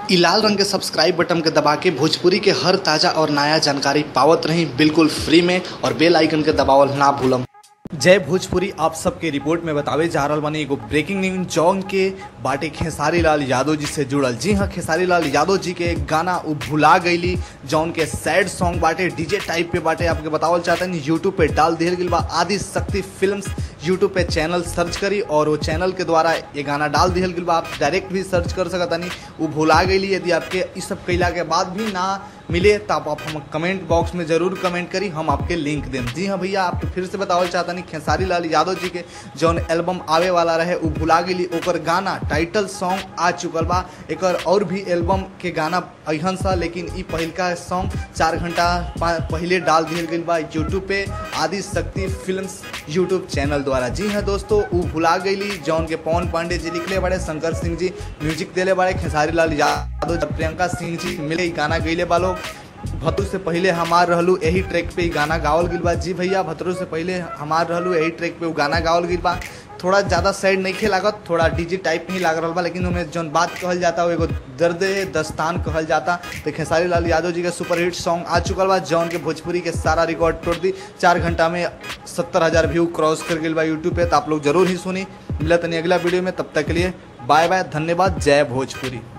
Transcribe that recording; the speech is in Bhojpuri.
इ लाल रंग के सब्सक्राइब बटन के दबा के भोजपुरी के हर ताजा और नया जानकारी पावत रही बिल्कुल फ्री में और बेल आइकन के दबावल ना भूलम जय भोजपुरी आप सबके रिपोर्ट में बतावे जा रहल बानी एगो ब्रेकिंग न्यूज जौन के बाटे खेसारी लाल यादव जी से जुड़ल जी हाँ खेसारी लाल यादव जी के एक गाना उ भुला गईली जौन के सैड सॉन्ग बाटे डीजे टाइप पे बाटे आपके बतावल चाहते हैं यूट्यूब पे डाल दिहल गई बा आदि शक्ति फिल्म्स यूट्यूब पे चैनल सर्च करी और वो चैनल के द्वारा ये गाना डाल दिहल गई बा आप डायरेक्ट भी सर्च कर सकतानी वो भुला गईली यदि आपके इस सब कैला के बाद भी ना मिले तो आप, आप हम कमेंट बॉक्स में जरूर कमेंट करी हम आपके लिंक दें जी हाँ भैया आपके फिर से बतावल चाहता नहीं खेसारी लाल यादव जी के जौन एल्बम आवे वाला रहे उ भुला गेली ओकर गाना टाइटल सॉन्ग आ चुकल बा एकर और भी एल्बम के गाना अहन सा लेकिन ई पहिलका सॉन्ग चार घंटा पहले डाल दिहल गई बा यूट्यूब पे आदि शक्ति फिल्म्स यूट्यूब चैनल द्वारा जी हाँ दोस्तों उ भुला गईली जौन के पवन पांडे जी लिखले बड़े शंकर सिंह जी म्यूजिक दिले बड़े खेसारी लाल यादव प्रियंका सिंह जी मिले गाना गईले बा लोग भतरू से पहले हमार रहलू यही ट्रैक पे गाना गावल गिल बा जी भैया भतरू से पहले हमार रहलू यही ट्रैक पे गाना गावल गिल बा थोड़ा ज़्यादा सैड नहीं खे लागत थोड़ा डीजे टाइप नहीं लाग रहा बा लेकिन उनमें जौन बात कहल जाता वो एगो दर्द दस्तान कहल जाता तो खेसारी लाल यादव जी का सुपर हिट सॉन्ग आ चुकल बा जौन के भोजपुरी के सारा रिकॉर्ड तोड़ दी चार घंटा में सत्तर हज़ार व्यू क्रॉस कर गई बा यूट्यूब पे तो आप लोग जरूर ही सुनी मिला तनी अगला वीडियो में तब तक के लिए बाय बाय धन्यवाद जय भोजपुरी